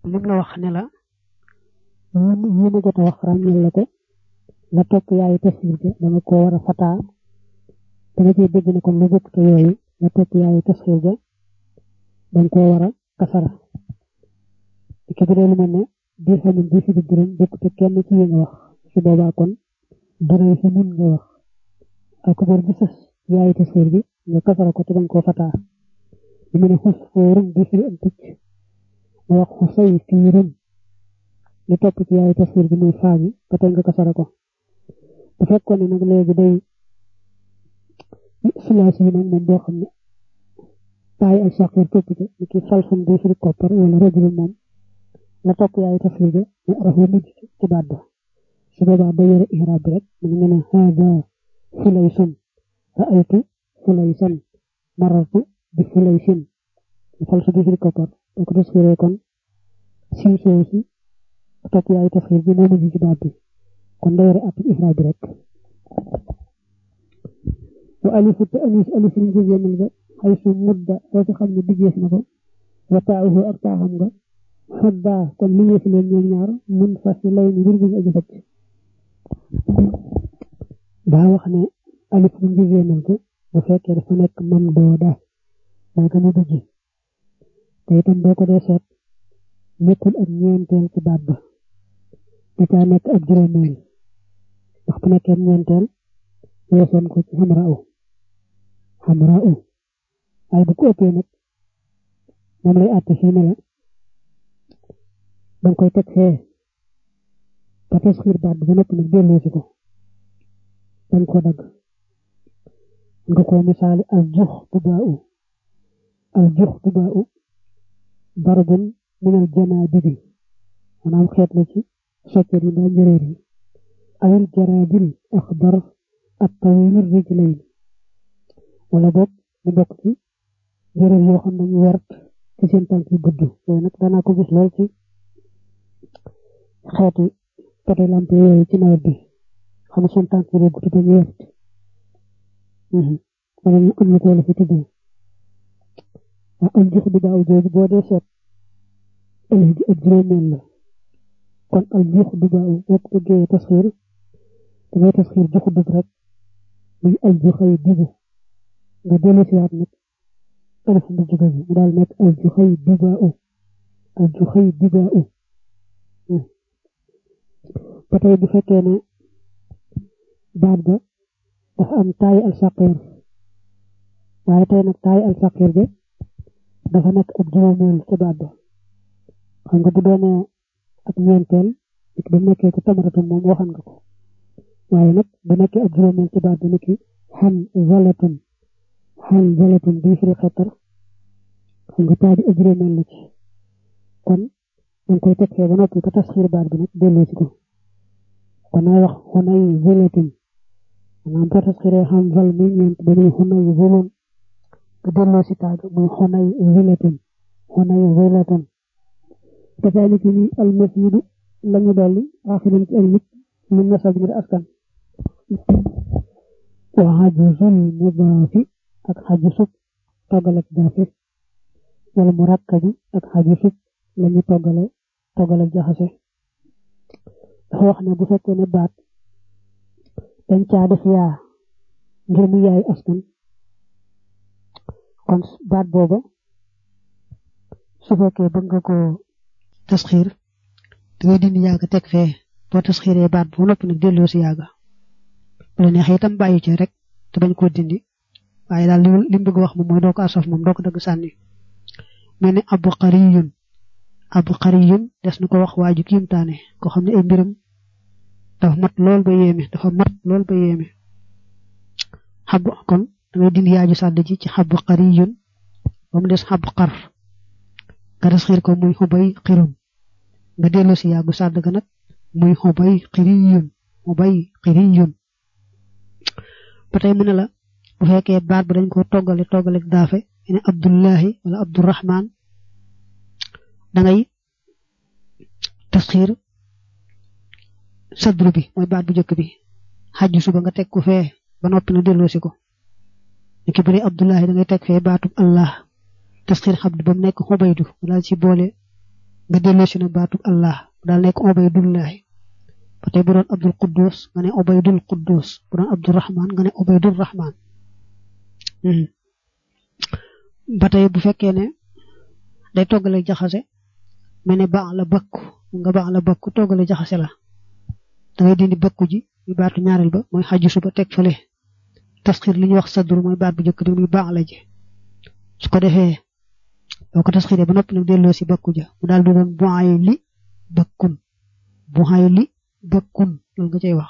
lim la wax ne la yi ma jot a wax ràññal la ko la topp yaayu tasxiir ga dama ko war a fataa dama cee dégg ne kon lu bokk te yooyu la topp yaayu tasxiir ga danga koo war a kasara ki bu dee lu mel ne diir xamun di fi di dërëm bokk te kenn ci yi nga wax su boobaa kon dërëy fi mun nga wax ak bor bi sës yaayu tasxiir bi nga kasara ko te danga koo fataa lu mel ne xus fóorun di fi am picc ma wax xusay fiirun li topp ci yaayu tasxiir bi muy faa bi ba tey nga kasara ko bu fekkoon ne nag léegi day silaasi yi nag moom boo xam ne taay ak saqir topp ci ni ki falsum di fi koppar wala rajulun moom la topp yaayu tasxiir bi mu arafu mujj ci baat ba su boobaa ba yore ihraab bi rek mu ngi ne haada fulaysun ra'aytu fulaysan marartu bi fulaysin falsu di fi koppar boo ko tasxiiree kon siw soow si topp yaayu tasxiir bi moo mujj ci baat bi kon da yore ab ihraab bi rek wa alifu te anis alif liñ ko génnal ga xay su mudda soo ci xam ne diggees na ko wa taahu ak taaxam nga xadda kon li ngeen fi leen ñoom ñaar mun fas yi lay ni mbir bi aji fecc daa wax ne alif liñ ko génnal ko bu fekkee dafa nekk mam dooda mooy gën a dugg te itam boo ko dee seet nekkul ak ñeenteel ci baat ba da caa nekk ak juróomeel ndax bu nekkee ñeenteel weesoon ko ci xamra u xamra u waaye bu ko ëppee nag moom lay àtte fii ne la danga koy teg fee ba tasxiir baat bi ba noppi nag delloo si ko dañ ko dagg nga ko misaali al jux bu baa u al jux bu baa u darbun minal janaabibi maanaam xeet la ci soccet yi mbaa njëréer yi awil jaraadil axdar ak tawil rijlayn wala boog mu bokk ci njëréer yoo xam nañu wert ci seen tànk yu gudd yooyu nag danaa ko gis lool ci xeeti poto lampe yooyu ci nawet bi xam ne seen tànk yi gudd dañu wert wala ñu am na ko la fi tuddee waa am jox bi daaw jooju boo dee seet alif ji ak juróomeel la kon al juux du baaw boo ko bëggee tasxiir da ngay tasxiir juxu dëgg rek muy al juxay dibu nga dellu si waat nag alif bu jóge bi mu daal nekk al juxay dibaaw al juxay dibaaw ba tey bu fekkee ne baat ba dafa am taay al saqir waaye tey nag taay al saqir bi dafa nekk ak juróomeel ci baat ba xam nga bu doonee ak ñeenteel it ba nekkee ci tamaratun moom waxan nga ko waaye nag bu nekkee ak juróomeel ci baat bi niki xan zalatun xan zalatun bii firi xettar xam nga taa bi ak juróomeel la ci kon danga koy teg fee ba noppi ba tasxiir baat bi nag delloo si ko kon nay wax xunay zalatun maanaam boo tasxiiree xan zal muy ñeent ba muy xunay zulun nga delloo si taa bi muy xunay zalatun xunay zalatun كذلك المسجد لم يدل آخر المت من نسب من الأسكن وعجز المضاف أك حجس توغل دافع والمركب أك حجس لم يتوغل توغل جاحسه dafa wax ne bu fekkee ne baat dañ caa def yaa ngir mu yaay askan kon baat booba su fekkee bëgg nga ko tasxiir dangay dindi yaaga teg fee boo tasxiiree baat bu noppi nag delloo si yaaga bu la neexee itam bàyyi ci rek te bañ koo dindi waaye daal li mu bëgg wax moom mooy doo ko asaf moom doo ko dagg sànni mel ne abu qariyun abu qariyun des na ko wax waaju kiimtaane ko xam ne ay mbiram dafa mat lool ba yéeme dafa mat lool ba yéeme xabu kon dangay dindi yaaju sàdd ji ci xabu qariyun ba mu des xabu xar nga tasxiir ko muy xubay xirum nga dellu si yàggu sàdd ga nag muy xubay xiriyun xubay xiriyun ba tey mu ne la bu fekkee baat ba dañ ko toggale toggale daafe ne abdullahi wala abdurahman da ngay tasxiir sadru bi mooy baat bu njëkk bi xajju suba nga teg ko fee ba noppi na dellu si ko ni ki bëri abdullahi da ngay teg fee baatub allah tasxiir xabdu ba mu nekk xubaydu wala ci boole nga delloo si na baatub allah daal nekk obaydullahi ba tey bu doon abdul quddus nga ne obaydul quddus bu doon abdul rahman nga ne obaydul rahman ba tey bu fekkee ne day toggale jaxase mel ne baax la bakku nga baax la bakku toggale jaxase la da ngay dindi bakku ji muy baatu ñaareel ba mooy xaju suba teg fële tasxiir li ñuy wax sadru mooy baat bu njëkk bi muy baax la ji su ko defee boo ko tasxiiree ba noppi nag delloo si bakku ja mu daal di doon buxaay li bakkun buxaay li bakkun loolu nga cay wax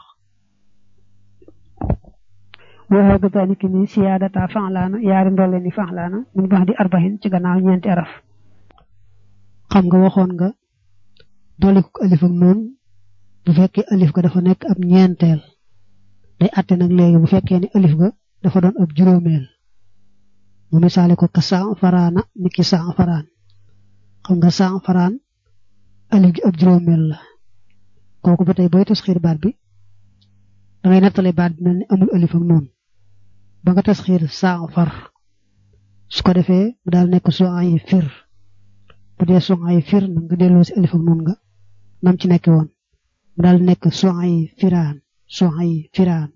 waxee ga taani ki ni siyaadata fanlaana yaari ndolle ni fanlaana mun bax di arbaxin ci gannaaw ñeenti araf xam nga waxoon nga dolli ko alif ak noonu bu fekkee alif ga dafa nekk ab ñeenteel day àtte nag léegi bu fekkee ne alif ga dafa doon ab juróomeel mu misaale ko ka saa faraana ni ki saa faraan xam nga saa faraan alif gi ab juróomeel la kooku ba tey booy tasxiir baat bi dangay nettale baat bi mel ni amul alif ak noonu ba nga tasxiir saa far su ko defee mu daal nekk soo ay fir bu dee soo ay fir na nga delloo si alif ak noonu nga nam ci nekk woon mu daal nekk soo ay firaan soo ay firaan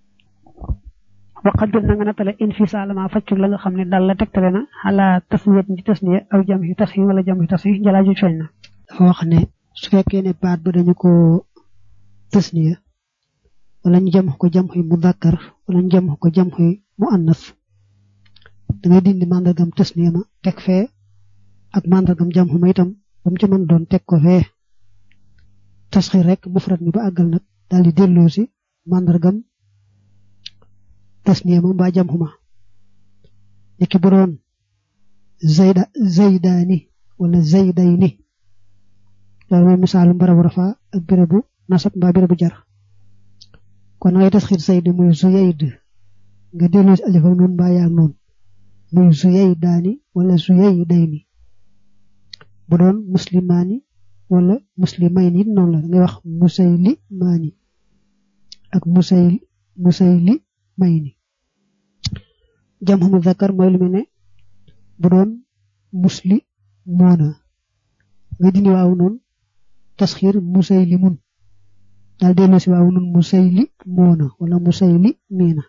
waqat na nga nattale infisaal ma faccu la nga xam ne dal la tegtale na xalaa tasniyat ci tasniya aw jam yi tas yi wala jam yi tas yi jalaaju feeñ na dafa wax ne su fekkee ne baat ba dañu ko tasniya wala ñu jam ko jam xuy mudakkar wala ñu jam ko jam xuy mu annas da ngay dindi mandargam tasniya ma teg fee ak mandargam jam xu ma itam ba mu ci mën doon teg ko fee tasxir rek mufrad mi ba àggal nag daal di delloo si mandargam tasniya ma mbaa jam xuma niki bu doon zayda zaydaani wala zaydayni loolu mooy misaalu barabu rafa ak bérébu nasab mbaa bérébu jar kon ngay tasxir zayd muy zuyayd nga delloo si alif ak noonu mbaa yaa noonu muy zuyaydaani wala zuyaydayni bu doon muslimaani wala muslimayni it noonu la ngay wax musaylimaani ak musayl musayli mayni jam xamu zakar mooy lu mel ne bu doon musli moona nga dindi waaw noonu tasxiir musayli mun daal delloo si waaw noonu musayli moona wala musayli miina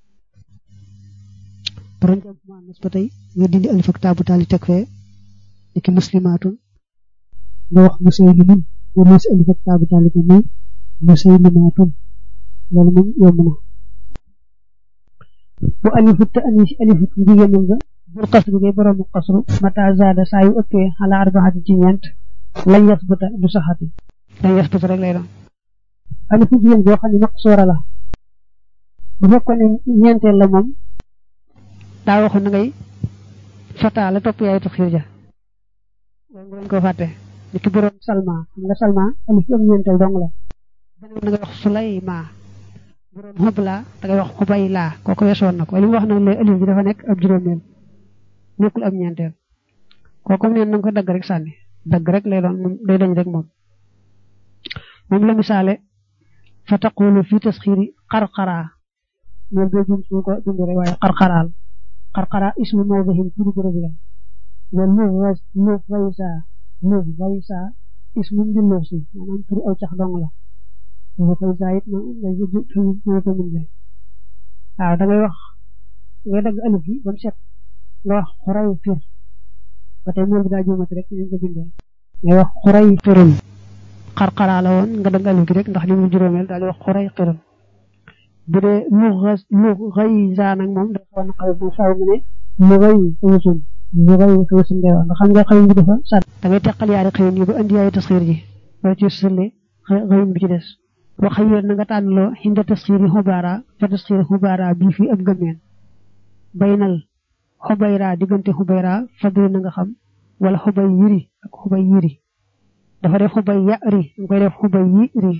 bu doon jam xamu annas ba tey nga dindi alif ak taabu taali teg fee niki muslimaatun nga wax musaylimun delloo si alif ak taabu taali ko muy musaylimaatun loolu moom yomb na bu alifu te ani si alifu jigéenal nga bul xasru ngay boroomu xasru mata zaada saa yu ëppee xala arbaxati ci ñeent lañ yasbuta du saxati lañ yasbuta rek lay doon alifu jigéen boo xam ne maqsuura la bu fekkoon ne ñeenteel la moom daa waxoon na ngay fata la topp yaay taxir ja loolu nga ko fàtte ni ki boroom salma xam nga salma alif am ñeenteel dong la beneen na ngay wax sulayma boroom xubla da ngay wax xubay laa kooku weesoon na ko li mu wax nag léegi alif bi dafa nekk ab juróomeel nekkul ab ñeenteel kooku neen na nga ko dagg rek sànni dagg rek lay doon moom day dañ rek moom moom la misaale fa taqulu fi tasxiiri qarqara moom boo jum su ko dindi rek waaye qarqaraal qarqara ismu mawdihin turu bërëb la wa lu lu gaysa lu gaysa ismu mbilloo si maanaam turu aw cax dong la lu gaysa it moo ko mun waaw da ngay wax ngay dagg alif bi ba mu set nga wax xuray fir ba tey mool bi daa juumati rek ñu ko bindee ngay wax xuray firun xarxaraa la woon nga dagg alif gi rek ndax li mu juróomeel daal di wax xuray firun bu dee lu lu xëy saa nag moom dafa xaw a xaw bu faaw mu ne lu xëy xuusun lu xëy xuusun ngay wax nga xam nga xëy bi dafa sàdd da ngay teqal yaari xëyin yi ba indi yaay tasxiir ji wala ci sëlle xëyin bi ci des wax yéen na nga tànnloo xinda tasxiiri xubaara fa tasxiiri xubaara bii fii ab gëmeen baynal xubayra diggante xubayra fadri na nga xam wala xubay yiri ak xubay yiri dafa def xubay yari nga koy def xubay yiri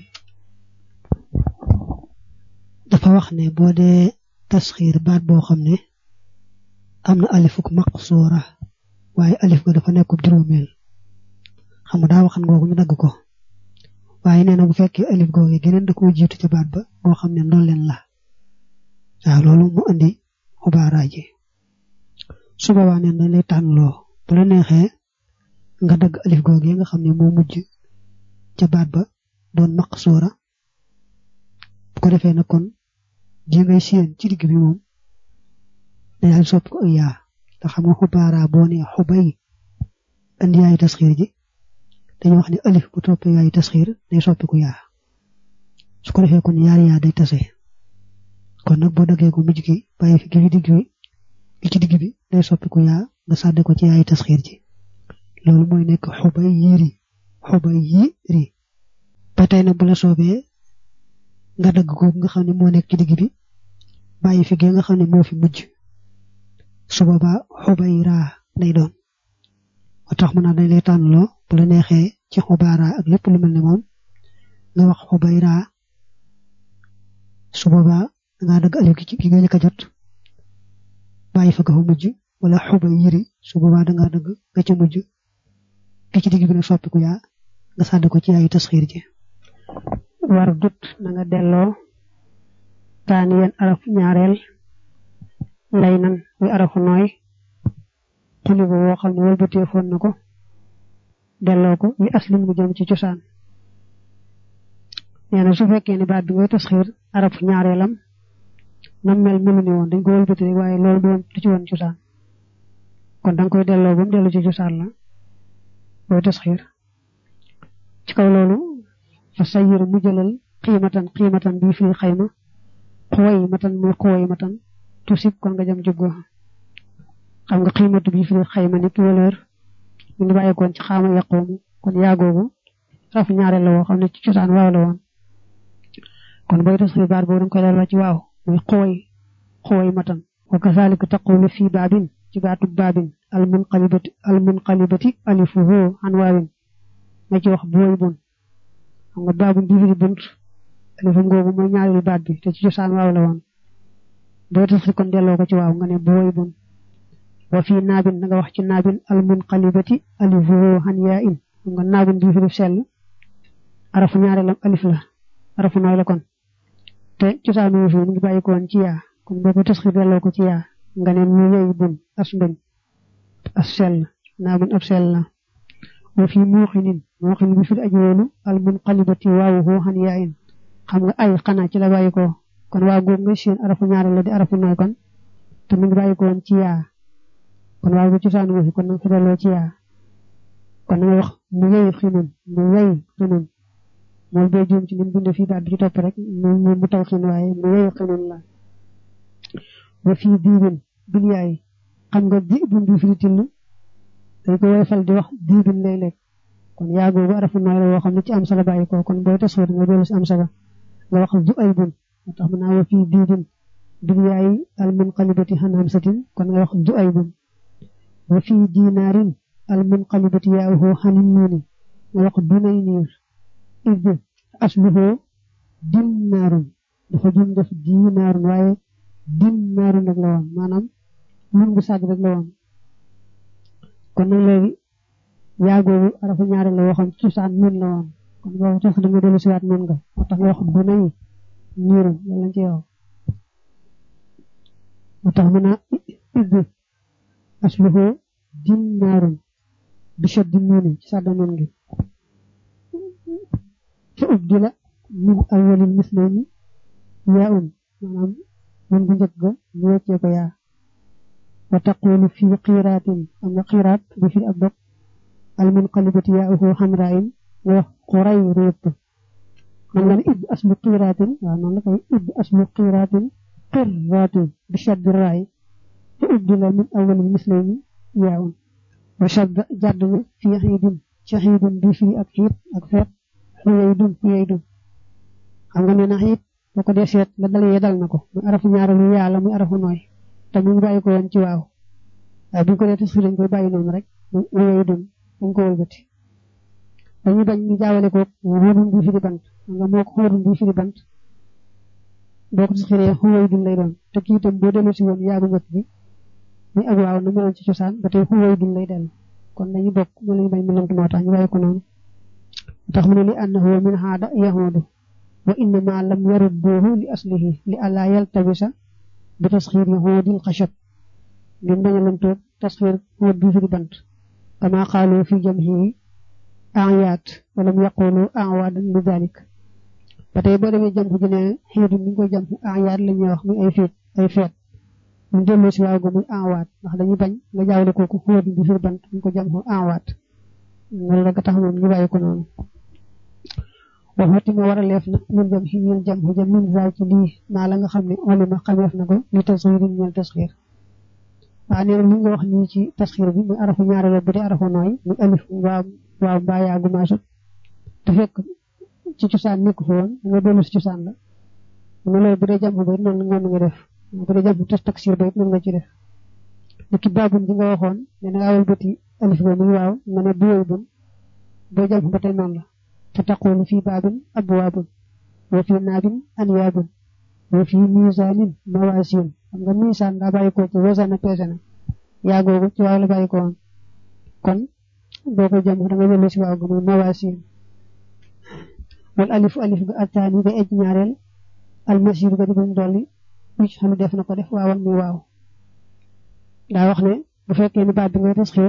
dafa wax ne boo dee tasxiir baat boo xam ne am na alifuk maqsuura waaye alif ga dafa nekkub juróomeel xam nga daa waxan googu ñu dagg ko waaye nee na bu fekkee alif googu geneen da koo jiitu ca baat ba boo xam ne ndolleen la waaw loolu mu andi xubaara ji su boobaa neen dañ lay tànnloo bu la neexee nga dagg alif googu nga xam ne moo mujj ca baat ba doon maqsuura bu ko defee nag kon ji ngay séen ci digg bi moom dañu soppi ko ak yaa te xam nga xubaara boo nee xubay andi yaayu tasxiir ji dañu wax ne alif bu toppee yaayu tasxiir day soppi ko yaa su ko defee kon yaari yaa day tase kon nag boo daggee ko mujj gi bàyyi fi gi digg bi gi ci digg bi day soppi ko yaa nga sàdde ko ci yaayu tasxiir ji loolu mooy nekk xubay yiiri xubay yiiri ba tey nag bu la soobee nga dagg ko nga xam ne moo nekk ci digg bi bàyyi fi gi nga xam ne moo fi mujj su boobaa xubay raa lay doon moo tax mën naa dañ lay tànnloo bu la neexee ci xubaara ak lépp lu mel ne moom nga wax xubay raa su boobaa dangaa dagg alif gi gi nga njëkk a jot bàyyi fa ga fa mujj wala xubay yiri su boobaa dangaa dagg ga ca mujj gi ci digg bi nag soppiku yaa nga sàdd ko ci yaayu tasxiir ji war dut na nga delloo taani yeen araf ñaareel lay nan wi arafu nooy xuli bu woo xam ne wëlbatee foon na ko delloo ko yi aslim mu jëm ci cosaan nee na su fekkee ne baat bi ngay tasxiir arafu ñaareelam nam mel melu ni woon dañ ko wëlbati rek waaye loolu doon lu ci woon cosaan kon danga koy delloo ba mu dellu ci cosaan la booy tasxiir ci kaw loolu fa sayir mu jëlal xiimatan xiimatan bii firi xayma xuway matan muy xuway matan tusib kon nga jëm jubgo xam nga xiimatu bii firi xayma nit valeur mu ngi bàyyikoon ci xaama yaqoomu kon yaagoogu raf ñaareel la woo xam ne ci cosaan waaw la woon kon booy tasxiir baat boobu danga koy delloo ci waaw muy xuway xuway matan wa kazalika taqulu fii baabin ci baatub baabin al munqalibati al munqalibati alifuhu an waawin nga ci wax booy bun xam nga baabun bii firi bunt alifam googu mooy ñaareelu baat bi te ci cosaan waaw la woon booy tasxiir kon delloo ko ci waaw nga ne booy bun wa fii naabin na nga wax ci naabin al munqalibati alifuhu an yaa in xam nga naabin bii firi sell arafu ñaareelam alif la arafu nooy la kon te cosaan wu fi mu ngi bàyyi ko woon ci yaa kon boo ko tasxiir delloo ko ci yaa nga ne mu yey bun as mbañ as sell naabin ab sell la wa fii muuxinin muuxin bi fi aji woonu al munqalibati waawuhu an yaa in xam nga ay xanaa ci la bàyyi ko kon waa góor nga seen arafu ñaareel la di arafu nooy kon te mu ngi bàyyi ko woon ci yaa kon waaw bu cosaan wu fi kon nanga fi delloo ci yaa kon nga wax mu yey xinun mu yey xinun moom boo juum ci ni mu bindee fii baat bi ci topp rek mu mu taw xin waaye mu yey xinun la wa fii diibin bil yaay xam nga di bun bi firi till dañ ko woyfal di wax diibin léeg-léeg kon yaa googu arafu nooy la woo xam ne ci am sala bàyyi ko kon booy tasxiir nga dellu si am sala nga wax du ay bun moo tax mën naa wa fii diibin bil yaay al munqalibati han hamsatin kon nga wax du ay bun wa fii dinaarin al munqalibati yaawuhu hanin nuuni nga wax dunay niir id asluhu dinnaarun dafa jum def dinaarun waaye dinnaarun rek la woon maanaam mun bu sàgg rek la woon kon nag léegi yaagoogu arafu ñaare la waxoon ci cosaan nun la woon kon boobu tax da nga dellu siwaat nun nga moo tax nga wax dunay niirun loolu lañ ci yow moo tax mën a id asluhu dinnaarun bi shaddi nuuni ci sàdda nun gi fa ubdila min awwalil mislayni yaa un maanaam mun bu njëkk ga ñu weccee ko yaa wa taqulu fi qiiraatin am nga qiiraat bi fi ab dog al munqalibati yaa'uhu xamraayin nga wax xuray réet man nga ne id aslu qiiraatin waaw noonu la koy id aslu qiiraatin qirraatin bi shaddi raay fa ubdila min awwalil mislayni yaa un wa shadda jàdd na fi xiidin ci xiidin bi fi ak xiit ak feet xuyay dun xuyay dun xam nga nee na xiit boo ko dee seet la dal yee dal na ko muy arafu ñaareelu yaa la muy arafu nooy te mu ngi bàyyi ko woon ci waaw waaye bu ñu ko dee tasxiir dañ koy bàyyi noonu rek xuyay dun dañ ko wëlbati dañuy bañ ñu jaawale ko xóodun bi firi bant xam nga moo ko xóodun bi firi bant boo ko tasxiiree xuyay dun lay doon te kii itam boo dellu si woon yaagu njëkk bi muy ak waaw na meloon ci cosaan ba tey xuyay dun lay dellu kon dañuy bokk ñu lañu bañ mu lënt moo tax ñu bàyyi ko noonu tax mu ne li annahu min haada yahuudu wa innama lam yarudduhu li aslihi li alla yaltabisa bi tasxiir yi xoodil xashab ngir bañ a lëntoog tasxiir xood bi firi bant kama xaalu fi jamhi ayaat wala mu yaqulu awaadan li dalik ba tey boo demee jam ji ne xiidu mi ngi koy jam ayaat la ñuy wax muy ay feet ay feet ñu delloo si waaw go muy awaat ndax dañuy bañ nga jaawle kooku xóot bi fi bant ñu ko jam awaat loolu rek tax moom ñu bàyyi ko noonu waxati ma war a leef na ñun jam xi ñun jam xi jam min zaay ci lii maa la nga xam ne olima xameef na ko li tasxiir yi ñeel tasxiir waaw nee na li nga wax nii ci tasxiir bi muy arafu ñaareel bu dee arafu nooy muy alif waaw waaw mbaa yaagu maasut te fekk ci cosaan nekk fa woon nga dellu si cosaan la mu loolu bu dee jam ba it noonu noonu nga def bu dee jam tas taksir ba it noonu nga ci def ni ki baabun ji nga waxoon ne na awal bëti alif ba muy waaw nga ne bu yooyu bun boo jam ba tey noonu la te taqulu fii baabin abwaabun wa fii naabin anyaabun wa fii misaanin mawaasiin xam nga misaan daa bàyyi ko ci wasana peese na yaa googu ci waaw la bàyyi ko woon kon boo ko jam da nga jëlee si waaw ga muy mawaasiin wal alif alif ga attaani ga ej ñaareel almasir ga di buñ dolli uc xam def na ko def waawan muy waaw daa wax ne bu fekkee ni baat bi ngay tasxiir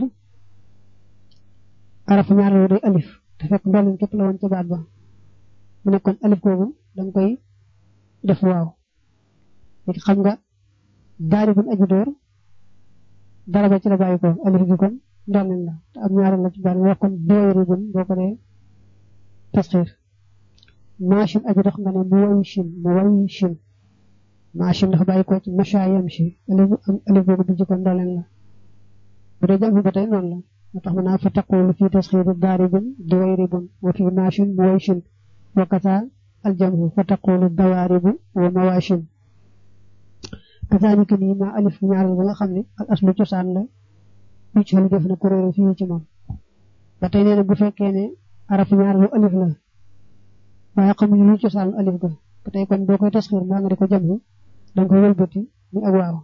arafu ñaareel day alif te fekk ndolliñ képp la woon ca baat ba mu ne kon alif googu danga koy def waaw léegi xam nga daari buñ aju door dara ba ci la bàyyi ko alif gi kon ndolliñ la te am ñaareel la ci baat bi wax kon dooyari buñ boo ko dee tasxiir machine aju dox nga ne mu way chin mu way chin machine dafa bàyyi ko ci macha yam si alif boobu du jikko ndoleen la bu dee jàmm ba tey noonu la moo tax mu naa fa taqulu fii tasxiiri daaribun duwayribun wa fii machine mu way chin wa kata aljamhu fa taqulu dawaaribu wa mawashin kazaalika nii ma alif ñaareel ba nga xam ne al aslu cosaan la lu ci def na kuréelu fii ci moom ba tey nee na bu fekkee ne araf ñaareelu alif la waaye xamuñu lu cosaan alif ga ba tey kon boo koy tasxiir mbaa nga di ko jamhu danga koy wëlbati muy ak waaw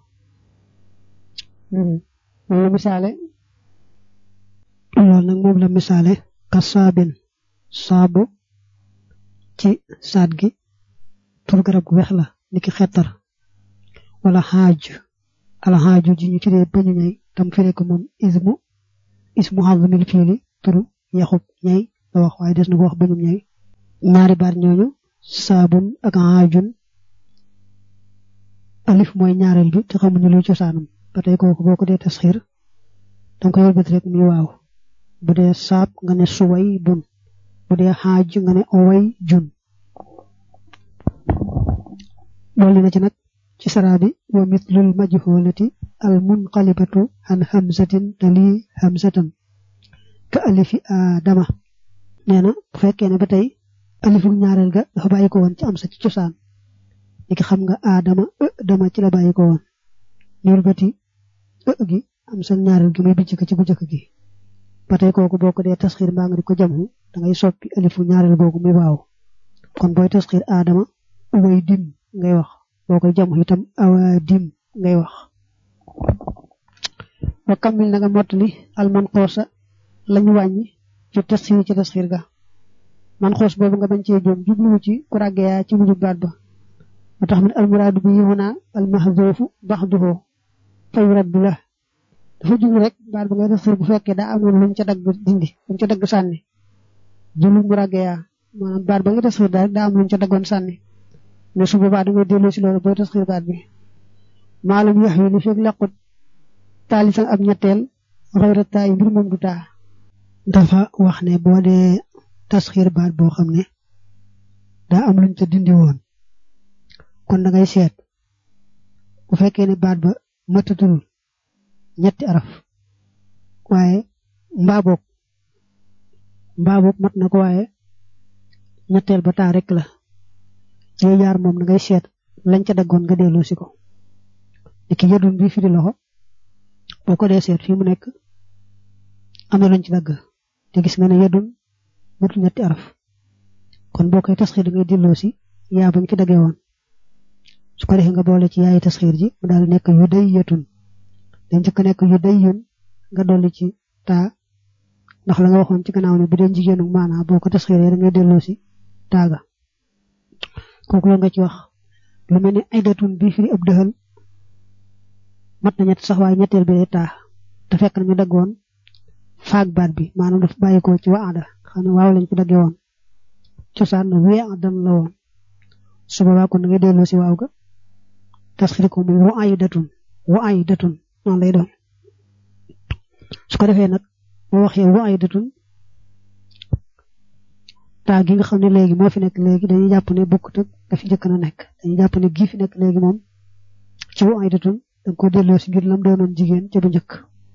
moom la misaale loolu nag moom la misaale ka saabin saabu ci saat gi tur garab gu weex la niki xettar wala xaaj ala xaaju ji ñu tuddee bañu ñay tam firi ko moom ismu ismu xazmil fiili turu yaxub ñay la wax waaye des na ko wax bañum ñay ñaari baat ñooñu saabun ak xaajun alif mooy ñaareel bi te xamuñu luy cosaanam ba tey kooku boo ko dee tasxiir danga koy wëlbati rek muy waaw bu dee saab nga ne suway bun bu dee xaaj nga ne oway jun loolu na ci nag ci saraa bi wa mitlul majhulati al munqalibatu an hamzatin tali hamzatan ka alifi adama nee na bu fekkee ne ba tey alifu ñaareel ga dafa bàyyi ko woon ci am sa ci cosaan ni ki xam nga adama ë dama ci la bàyyi ko woon ñuul bati ë gi am sa ñaareel gi muy bijj ko ci bu jëkk gi ba tey kooku boo ko dee tasxiir mbaa nga di ko jamhu da ngay soppi alifu ñaareel googu muy waaw kon booy tasxiir adama way dim ngay wax boo koy jamhu itam awa dim ngay wax wa kammil na nga mottali alman xoosa lañu wàññi ci tasxiir ci tasxiir ga man xoos boobu nga bañ cee jóom jubluwu ci ku ràggeyaa ci mujub baat ba moo tax min almuraadu bi huna almahdoofu baxduhu fay raddu la dafa jublu rek baat ba ngay tasxiir bu fekkee daa amoon luñ ca dagg dindi luñ ca dagg sànni jublu mu ràggeyaa maanaam baat ba nga tasxiir daal daa am luñ ca daggoon sànni ne su boobaa da ngay delloo si loolu booy tasxiir baat bi maalum yax yi li fekk laqut taalisan ab ñetteel xayra taa yi mbir moom du taa dafa wax ne boo dee tasxiir baat boo xam ne daa am luñ ca dindi woon kon da ngay seet bu fekkee ne baat ba matatul ñetti araf waaye mbaaboog mbaaboog mat na ko waaye ñetteel ba taa rek la yooyu yaar moom da ngay seet lañ ca daggoon nga delloo si ko ni ki yadun bi firi loxo boo ko dee seet fii mu nekk am na luñ ci dagg te gis nga ne yadun matul ñetti araf kon boo koy tasxiir da ngay delloo si yaa bañ ci daggee woon su ko defee nga boole ci yaayi tasxiir ji mu daal nekk yu day yetun dañ njëkk nekk yu day yun nga dolli ci taa ndax la nga waxoon ci gannaaw ne bu dee jigéenu maanaa boo ko tasxiiree da ngay delloo si taaga kooku la nga ci wax lu mel ne ay datun bii firi ab dëxal mat na ñett sax waaye ñetteel bi day taa te fekk na ñu daggoon faag baat bi maanaam daf bàyyi ko ci waada xam ne waaw lañ ko daggee woon cosaan na wee adam la woon su boobaa kon da ngay delloo si waaw ga tasxir ko muy wa ay datun wa ay datun noonu lay doon su ko defee nag boo waxee wa ay datun taa gi nga xam ne léegi moo fi nekk léegi dañuy jàpp ne bokkut ak dafi njëkk na nekk dañuy jàpp ne gii fi nekk léegi moom ci wa ay datun danga ko delloo si ngir lam doonoon jigéen ca bu njëkk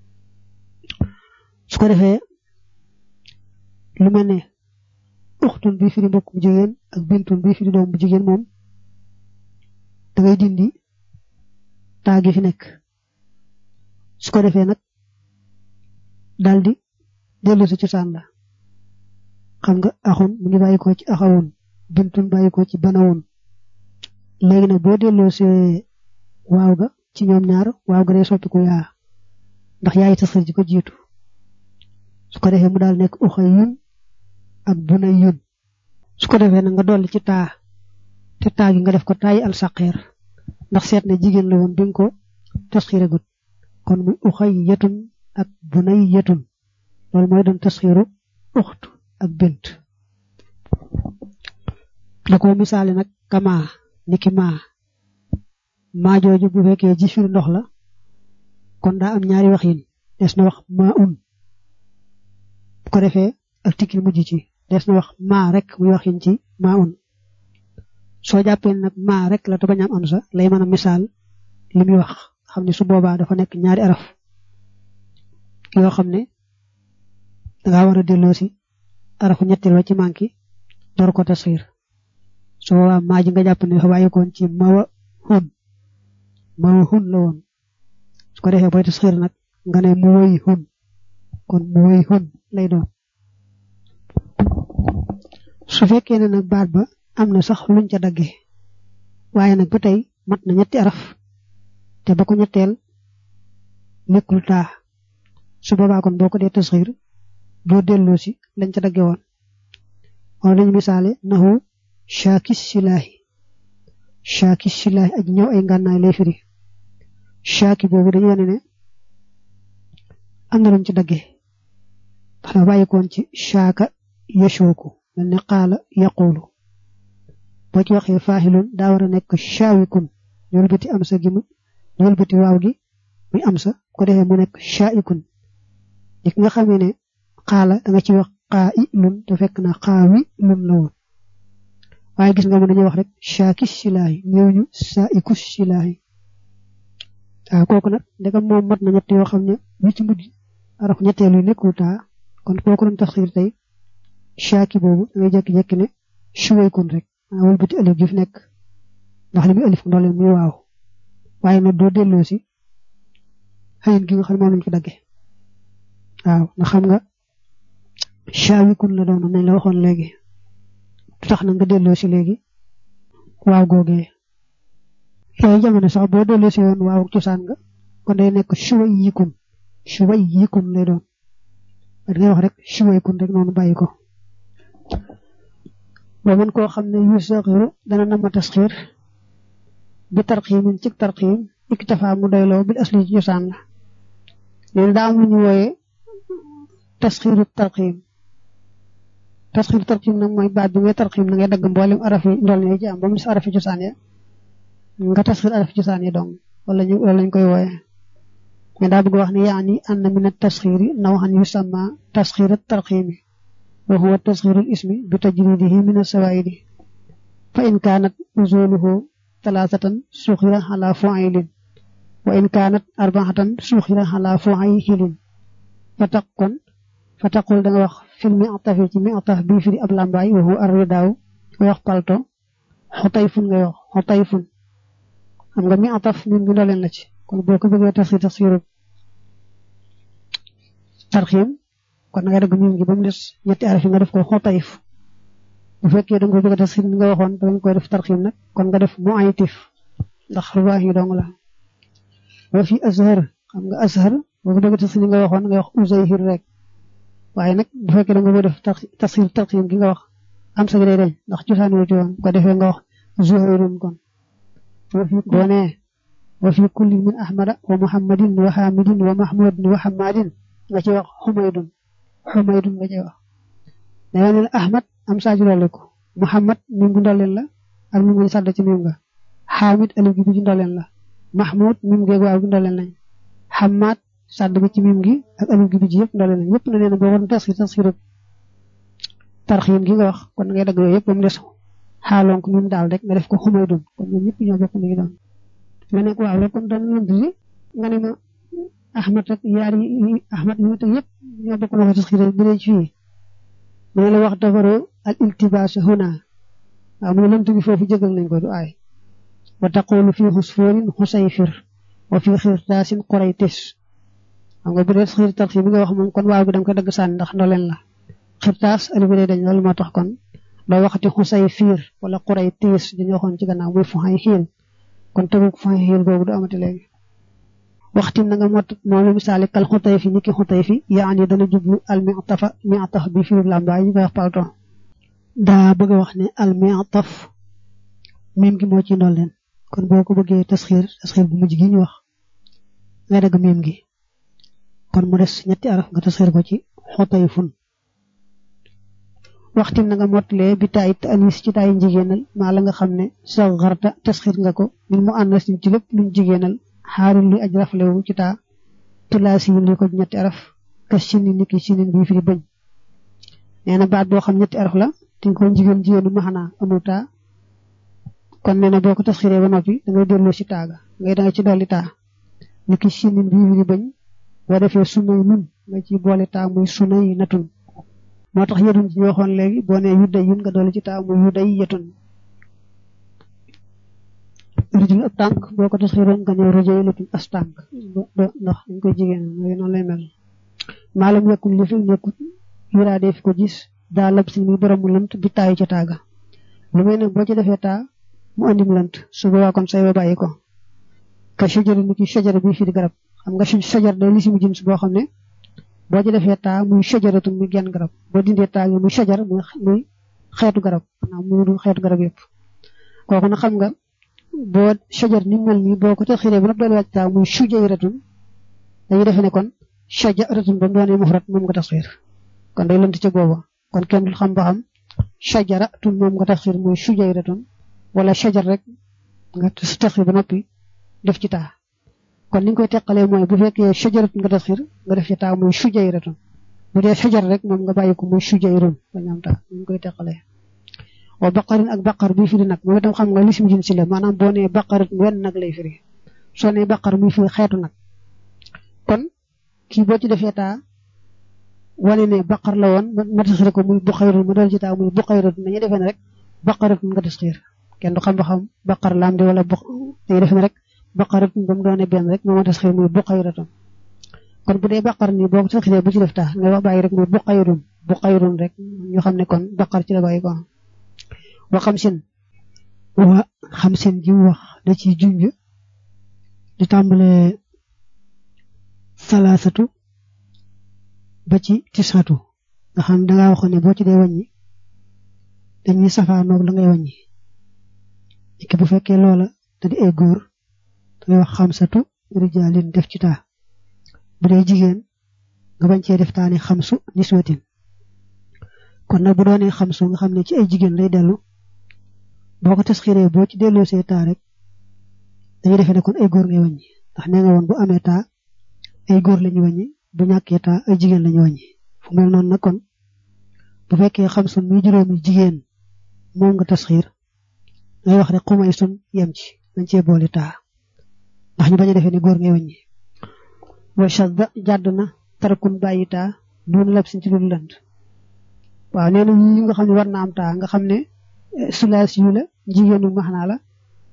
su ko defee lu mel ne uxtun bi fi di mbokk bu jigéen ak bintun bi fi di doom bu jigéen moom da ngay dindi taa gi fi nekk su ko defee nag daldi dellu si cosaan la xam nga axun mu ngi bàyyi ko ci axawun bintun bàyyi ko ci banawun léegi nag boo delloo si waaw ga ci ñoom ñaar waaw ga day soppiku yaa ndax yaay tasxir ji ko jiitu su ko defee mu daal nekk uxay yun ak bunay yun su ko defee nag nga dolli ci taa te taa gi nga def ko taayi al saqeer ndax seet na jigéen la woon bi nga ko tasxiiragut kon muy uxay yetun ak bunay yetun loolu mooy doon tasxiiru uxtu ak bint da ko misaale nag kama niki maa maa jooju bu fekkee ji firi ndox la kon daa am ñaari wax yin des na wax maa un bu ko defee ak tikki mujj ci des na wax maa rek muy wax yin ci maa un soo jàppee nag maa rek la te bañ am am sa lay mën a misaal li muy wax xam ne su boobaa dafa nekk ñaari araf yoo xam ne dangaa war a delloo si arafu ñetteel wa ci manki door ko tasxiir su boobaa maa ji nga jàpp ne dafa bàyyikoon ci mawa hun mawa hun la woon su ko defee booy tasxiir nag nga ne mu woy hun kon mu woy hun lay doon su fekkee ne nag baat ba am na sax luñ ca dagge waaye nag ba tey mat na ñetti araf te ba ko ñetteel nekkul taa su boobaa kon boo ko dee tasxiir doo delloo si lañ ca dagge woon wala lañu misaale naxu shaakis silaahi shaakis silaahi aj ñëw ay ngànnaay lay firi shaaki boobu dañu wane ne am na luñ ci dagge ndax dafa bàyyikoon ci shaaka yashooku mel ne qaala yaquulu boo ci waxee faahilun daa war a nekk shaawikun ñu wëlbati am sa gi mu ñu wëlbati waaw gi muy am sa ko defee mu nekk shaa'ikun li nga xamee ne xaala da nga ci wax xaa i lun te fekk na xaa wi lun la woon waaye gis nga mu dañuy wax rek shaakis silaahi ñëw ñu saa ikus silaahi waaw kooku nag ndegam moom mat na ñett yoo xam ne wi ci mujj araf ñetteelu nekkul taa kon kooku doon tafsir tey shaaki boobu da ngay jékki-jékki ne shuwaykun rek maa wëlbati alif gi fi nekk ndax li muy alif ndoole muy waaw waaye nag doo delloo si xëyin gi nga xam ne moom lañ ko dagge waaw ndax xam nga shaawikun la doon nañ la waxoon léegi du tax na nga delloo si léegi waaw googee yooyu jamono sax boo delloo si woon waaw cosaan nga kon day nekk shuway yikun shuway yikun lay doon da ngay wax rek shuwaykun rek noonu bàyyi ko ba mën koo xam ne yu saxiru dana nama tasxiir bi tarxiimin ci tarxiim iktafa mu doyloo bil asli ci cosaan la léegi daa am lu ñu wooyee tasxiiru tarxiim tasxiiru tarxiim nag mooy baat bi ngay tarxiim na ngay dagg mboolem araf yi ndol ne ci am ba mu des araf yi cosaan ya nga tasxiir araf yi cosaan ya dong wala ñu wala lañ koy wooyee mais daa bëgg wax ne yaani an na min tasxiiri nawxan yusamma tasxiir tarxiimi wa huwa tasxiiru ismi bi tajridihi min asawaidi fa in kaanat usuluhu talaatatan suxira ala fuailin wa in kaanat arbaatan suxira ala fuailin fa taq kon fa taqul da nga wax fil mi atafi ci mi ataf bii firi ab lambaay wa huwa arridaaw nga wax palto xotayfun nga wax xotayfun xam nga mi ataf min bi ndoleen la ci kon boo ko bëggee tasxiir tasxiiru tarxiim kon nga dagg miim gi ba mu des ñetti araf yi nga def ko xotayf bu fekkee da nga ko bëgg a tasxiir mi nga waxoon da nga koy def tarxiim nag kon nga def mu aytif ndax rubaax yi dong la wa fi azhar xam nga azhar boo ko bëgg a tasxiir mi nga waxoon nga wax uzayhir rek waaye nag bu fekkee da nga ko def tasxiir tarxiim gi nga wax am sa gi day deñ ndax cosaan wu ci woon ko defee nga wax zuhayrun kon boo nee wa fi kulli min ahmada wa muhammadin wa hamidin wa mahmudin wa hamadin nga ci wax xumaydun xumaydun nga cay wax danga ne ahmad am saaju dolli ko muhammad mim gu ndolleen la ak mim gu sàdd ci mim nga xaamid alif gi bi ci ndolleen la mahmud mim geeg waaw gi ndolleen lañ xamaat sàdd bi ci mim gi ak alif gi bi ji yëpp ndolleen lañ yëpp na nee na boo waroon tasxir tasxir tarxiim gi nga wax kon ngay dagg yooyu yëpp ba mu des xaaloon ko mim daal rek nga def ko xumaydun kon ñoom ñëpp ñoo bokk li doon nga ne ko waaw rek kon dana lënt si nga ne ma ahmad ak yaar yi ahmad yi ma teg yëpp ñoo bokk na ko tasxir bu dee ci fii mu ne la wax dafaroo al iltibaas huna waaw mu ne lënt bi foofu jégal nañ ko du aay wa taqulu fi xusfoorin xusayfir wa fi xirtaasin qoraytis xam nga bu dee xiir tarxi bi nga wax moom kon waaw bi da nga koy dagg sànni ndax ndoleen la xirtaas ali bi day dañ loolu moo tax kon doo waxati xusayfir wala qoraytis dañu waxoon ci gannaaw muy fu xay xiil kon tegu fu xay xiil googu du amati léegi waxtin na nga mot moom la misaali kal xutay fi niki xutay fi yaani dana jublu al mi'tafa mi'taf bi fi làmbaay ñu koy wax palton daa bëgg a wax ne al mi'taf mim gi moo ci ndolleen kon boo ko bëggee tasxiir tasxiir bu mujj gi ñu wax ngay dagg mim gi kon mu des ñetti araf nga tasxiir ko ci xutay fun waxtin na nga mottalee bi taay anis ci taay jigéenal maa la nga xam ne sa xarta tasxiir nga ko min mu ànd ci lépp luñ jigéenal xaarul li aj raflewu ci taa tulaasi li ko ñetti araf ka sini niki sinin bi firi bëñ nee na baat boo xam ñetti araf la te ko jigéen jigéenu maxanaa amul taa kon nee na boo ko tasxiree ba noppi da ngay delloo si taaga ngay da nga ci dolli taa niki sinin bi firi bëñ boo defee sunay nun nga ci boole taa muy sunay natun moo tax yetun ci ñu waxoon léegi boo nee yudday yun nga dolli ci taa muy yudday yetun rijul ab tànk boo ko tasxiroon nga ñëw rëjëy latum as tànk ndax dañ koy jigéen mooy noonu lay mel maalam yekkul li fi nekkut yuraadee fi ko gis daa lab si muy borom mu lënt bi taayu ca taaga lu may nag boo ci defee taa mu andi mu lënt su boobaa kon say ba bàyyi ko ka shajar ni ki shajar bi fi di garab xam nga shajar day li si mu jins boo xam ne boo ci defee taa muy shajaratun muy genn garab boo dindee taa gi muy shajar muy xeetu garab maanaam muy du xeetu garab yëpp kooku na xam nga boo shajar ni mel nii boo ko taxiree ba nag doole wàcc taa muy shujayratun dañuy defe ne kon shajaratun ba mu doonee mufrat moom nga taxir kon day lënt ca booba kon kenn dul xam ba xam shajaratun moom nga taxir muy shujayratun wala shajar rek nga taxir ba noppi def ci taa kon ni ñu koy teqalee mooy bu fekkee shajaratun nga taxir nga def ci taa muy shujayratun bu dee shajar rek moom nga bàyyi ko muy shujayrun ba ñaam taa ni ñu koy teqalee wa baqarin ak baqar bi firi nag moom itam xam nga lisim jin si la maanaam boo nee baqarit wenn nag lay firi soo nee baqar muy firi xeetu nag kon kii boo ci defee taa wane ne baqar la woon ma tasxiir ko muy buqayrun ma doon ci taa muy buqayratun dañuy defee ne rek baqaratun nga tasxiir kenn du xam ba xam baqar laam di wala bu dañuy defee ne rek baqaratun ba mu doonee benn rek moo ma tasxiir muy buqayratun kon bu dee baqar nii boo ko tasxiiree bu ci def taa nga wax bàyyi rek muy buqayrun buqayrun rek ñu xam ne kon baqar ci la bàyyi ko wa xamsin wa xamsin ji wax da ci junj di tàmbale salaasatu ba ci tisatu nga xam dangaa waxoon ne boo ci dee wàññi dañuy safaanoog la ngay wàññi iki bu fekkee loola da di ay góor dangay wax xamsatu rijaalin def ci taa bu dee jigéen nga bañ cee def taa ni xamsu niswatin kon nag bu doonee xamsu nga xam ne ci ay jigéen lay dellu boo ko tasxiiree boo ci delloo see taa rek dañuy defee ne kon ay góor ngay wàññi ndax nee nga woon bu amee taa ay góor lañu wàññi bu ñàkkee taa ay jigéen lañu wàññi fu mel noonu nag kon bu fekkee xam sun muy juróomi jigéen moom nga tasxiir ngay wax rek xumay sun yem ci dañ cee boole taa ndax ñu bañ a defee ne góor ngay wàññi wa shadda jàdd na tarakun bàyyi taa duuna lab sin ci lu lënd waaw nee na yi nga xam ne war na am taa nga xam ne sulaas yu la jigéenu maxnaa la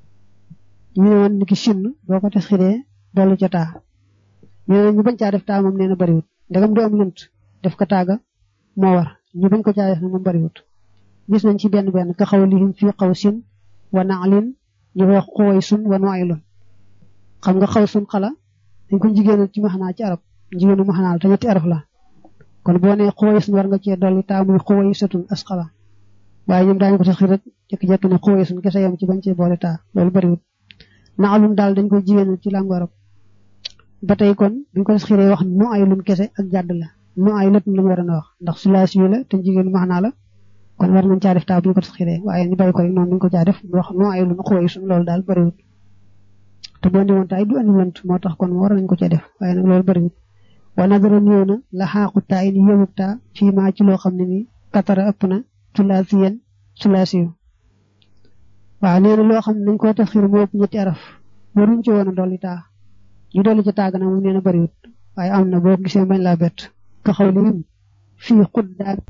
ñu ne woon ni ki sinn boo ko tasxiree dolli ca taa ñu ne ñu bañ caa def taa moom nee na bariwut ndegam du am lënt def ko taaga moo war ñu bañ ko caa def na moom bariwut gis nañ ci benn benn ka xaw lihim fii xaw sin wa naalin ñu wax xuway sun wa noaylun xam nga xaw sun xala dañ ko jigéenal ci maxnaa ci arab jigéenu maxnaa la te ñetti araf la kon boo nee xuway sun war nga cee dolli taa muy xuway satun as xala waaye ñoom daañu ko tax rek jékki-jékki ne xuway sun kese yam ci bañ cee boole taa loolu bariwut naalun daal dañ koy jigéenal ci làngu arab ba tey kon buñ ko tax xiree wax nu ay lun kese ak jàdd la no ay lat lañu war a wax ndax sulaasi la te jigéen maxnaa la kon war nañ caa def taa bu ñu ko tasxiree waaye ñu bàyyi ko rek noonu ñu ko caa def wax no ay lu xooy suñu loolu daal bëriwut te boo ndi woon taay du andi lant moo tax kon war nañ ko caa def waaye nag loolu bëriwut wa nadara néew na la xaaqu taa ini yëmub taa fii maa ci loo xam ne nii katara ëpp na sulaasiyen sulaasiyu waaw nee na loo xam ne nañ ko tasxir moo ëpp ñetti araf waruñ ci woon a dolli taa ñu dolli ci tàgg na moom nee na bëriwut waaye am na boo gisee bañ laa bett ka xaw li fii xuddaat